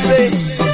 mzee.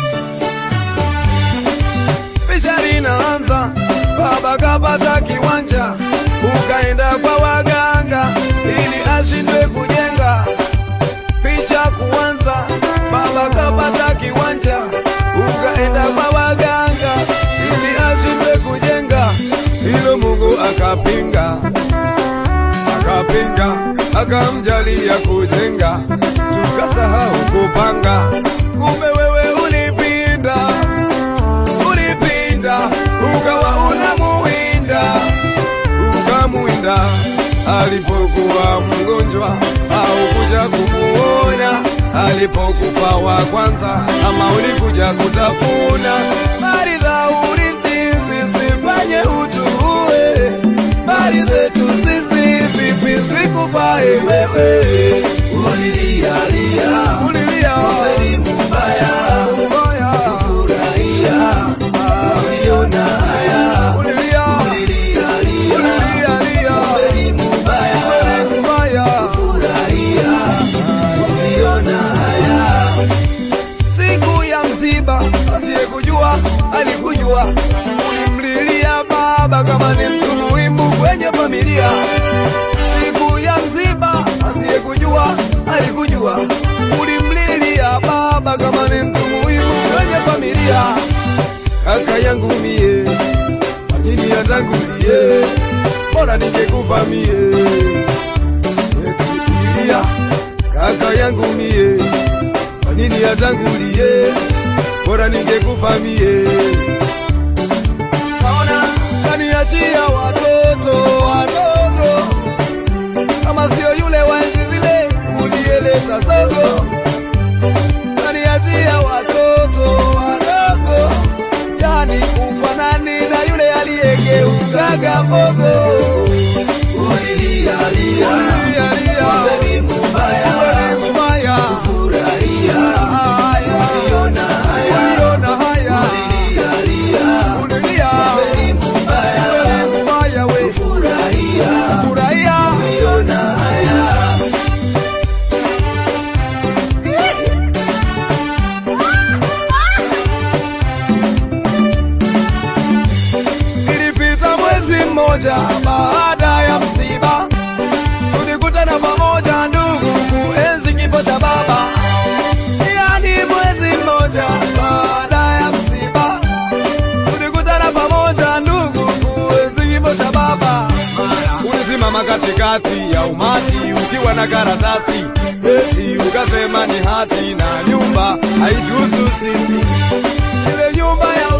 Picha linaanza, baba kapata kiwanja, ukaenda kwa waganga ili ashindwe kujenga. Picha kuanza, baba kapata kiwanja, ukaenda kwa waganga ili ashindwe kujenga. Hilo Mungu akapinga, akapinga, akamjalia kujenga, tukasahau kupanga. Kumbe wewe ulipinda ulipinda ukawa unamuwinda ukamuwinda alipokuwa mgonjwa au kuja kumuona alipokufa wa kwanza ama ulikuja kutafuna maridha ulintizi sifanye utuue mali zetu sisi vipi zikufae wewe ulilialia ulilia elimu mbaya mbaya furahia uliona haya ulilia ulilialia ulilialia elimu mbaya mbaya furahia uliona haya siku ya msiba asiyekujua alikujua ulimlilia baba kama ni mtu muhimu kwenye familia siku ya msiba asiyekujua alikujua ulimlilia baba kama ni mtu muhimu kwenye familia kaka yangu mie manini yatangulie bora ningekufa mie Eti ulilia kaka yangu mie kwa nini yatangulie bora ningekufa mie naona kaniachia watoto wadogo kama sio yule wa enzi zile uliyeleta zogo kaniachia watoto wadogo yani ufanani na yule aliyegeukaga mbogo ulilialia Ulilialia. elimu mbaya Wewe mbaya. furahia Haya. uliona haya Uliona haya. ulilialia Ulilia. elimu mbaya Wewe mbaya we. furahia Furahia. uliona haya Ilipita mwezi mmoja baada ya msiba, tulikutana pamoja ndugu kuenzi kifo cha baba. Yani mwezi mmoja baada ya msiba, tulikutana pamoja ndugu kuenzi kifo cha baba. Ulisimama katikati ya umati ukiwa na karatasi eti ukasema ni hati na nyumba haituhusu sisi ile nyumba ya